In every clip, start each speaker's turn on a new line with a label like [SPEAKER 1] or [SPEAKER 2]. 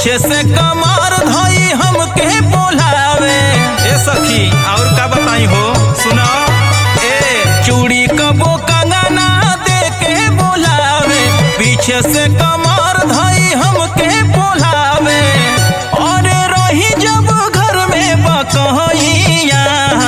[SPEAKER 1] पीछे से कमर धोई हमके बोलावे ए सखी और का बताई हो सुना ए चूड़ी कबो कंगना दे के बोलावे पीछे से कमर धोई हमके बोलावे और रही जब घर में बकहिया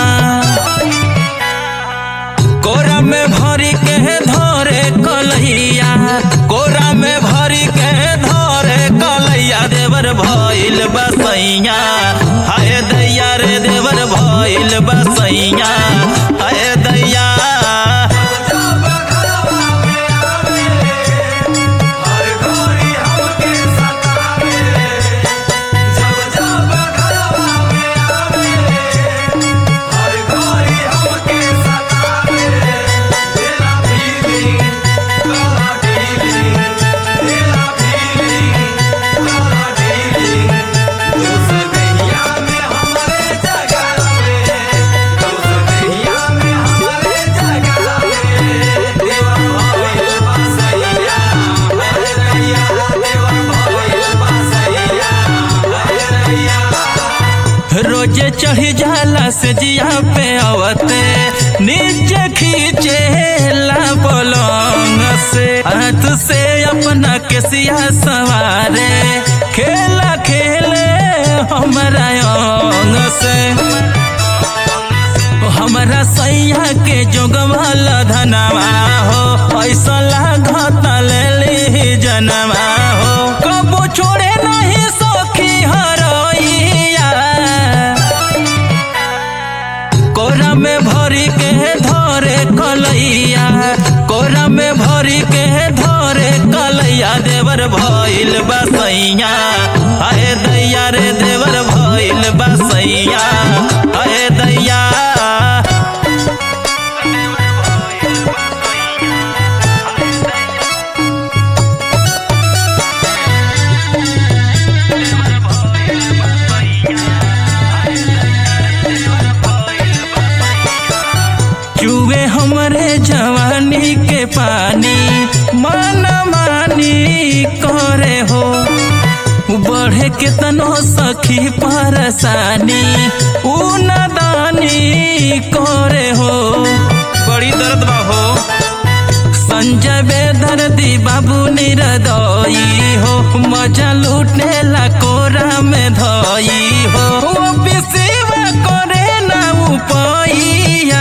[SPEAKER 1] कोरा में भरी के धरे कलैया कोरा में भरी के धरे कलैया देवर भइल बसैया हाय दैया रे देवर भइल बसैया हाय दैया रोजे चढ़ी जाला से जिया पे आवते नीचे खींचे ला पलंग से हाथ से अपना केसिया सवारे खेला खेले हमारा अंग से हमारा सैया के जोगवाल धनवा हो ऐसा लागत ले ली जनवा हो कबो छोड़े नहीं सखी हरैया कोरा में भरी के धरे कलैया कोरा में भरी के धरे कलैया देवर भइल बसैया हाय दैया रे देवर भइल बसैया हाय दैया चुए हमरे जवानी के पानी मन मानी करे हो बढ़े केतनो सखी परसानी उ नदानी करे हो बड़ी दर्द बा हो संजय बेदर्दी बाबू निरदई हो मजा लूटे ला कोरा में धई हो वो बिसेवा करे ना उपैया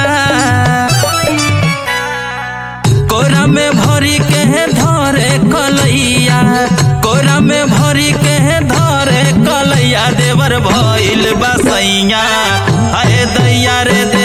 [SPEAKER 1] कोरा में भरी के धरे कलैया कोरा में भरी के धरे कलैया देवर भइल बसैया हाय दैया रे दे